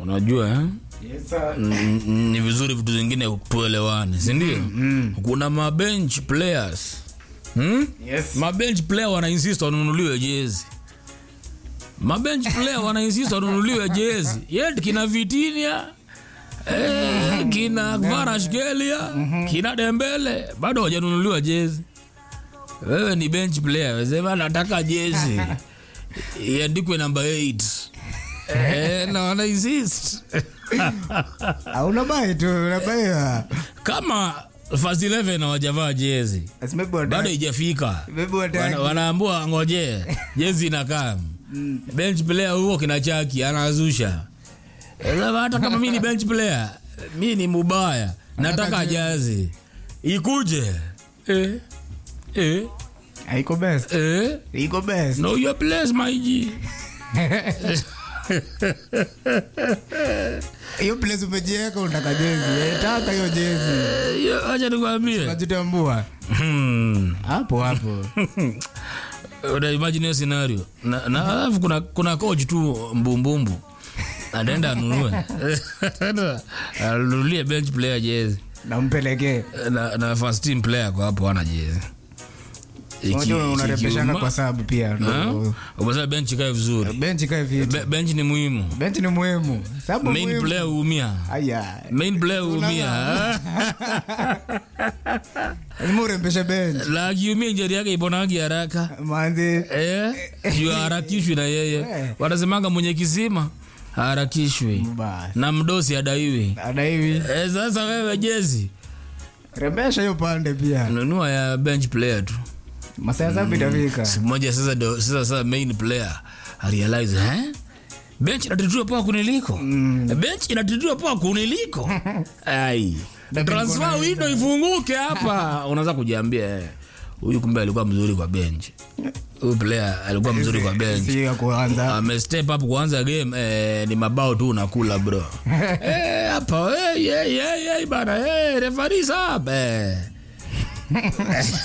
unajua eh? Yes, sir. N- n- ni vizuri vitu zingine tuelewane sindio Mm. kuna mabench players hmm? Yes. mabench player wanainsist wanunuliwe jezi mabench player wanainsist wanunuliwe jezi yet kina vitinia eh, kina varashgelia kina dembele bado hawajanunuliwa jezi wewe ni bench player wesema nataka jezi iandikwe namba 8 eh, na wanainsist Ah, unabai tu unabaiwa kama first 11 hawajavaa jezi Asimebu wataki. bado ijafika Maybe wataki. Wana- wanaambua ngojee jezi inakaa bench player huo kina chaki anazusha Sasa hata kama mi ni bench player mi ni mubaya nataka jazi ikuje eh, eh, haiko best eh. iko best know your place my G. hiyo place umejiweka unataka jezi Eh, taka hiyo jezi Eh, hiyo acha nikwambie unajitambua Hmm. hapo hapo una imagine hiyo scenario na na alafu kuna kuna coach tu mbumbumbu anaenda anunue Anaenda anunulie bench player jezi nampelekee na, na first team player kwa hapo ana jezi Iki- unajua unarepeshana ikiuma- kwa sababu pia Ha? ndo- Umesema bench ikae vizuri benchi kae vitu Be- bench ni muhimu benchi ni muhimu sababu main muhimu. player huumia aya main player huumia lazima urembeshe benchi la akiumia injeri yake iponagi haraka manzi Eh, juu harakishwi na yeye Eh. wanasemanga mwenye kisima harakishwi basi na mdosi adaiwi ada hivi eh, sasa wewe jezi rembesha hiyo pande pia nunua ya bench player tu masaa sabu itafika siku moja sasa ndo sasa sasa main player arealize eh bench inatitiwa poa kuniliko Mm. bench inatitiwa poa kuniliko ai Lakini transfer kuna- window ifunguke hapa unaanza kujiambia eh, huyu kumbe alikuwa mzuri kwa bench huyu player alikuwa mzuri kwa bench si ya kuanza ame step up kuanza game eh, ni mabao tu unakula bro eh, hapa eh, yeah, yeah, yeah, bana eh, referee sub eh.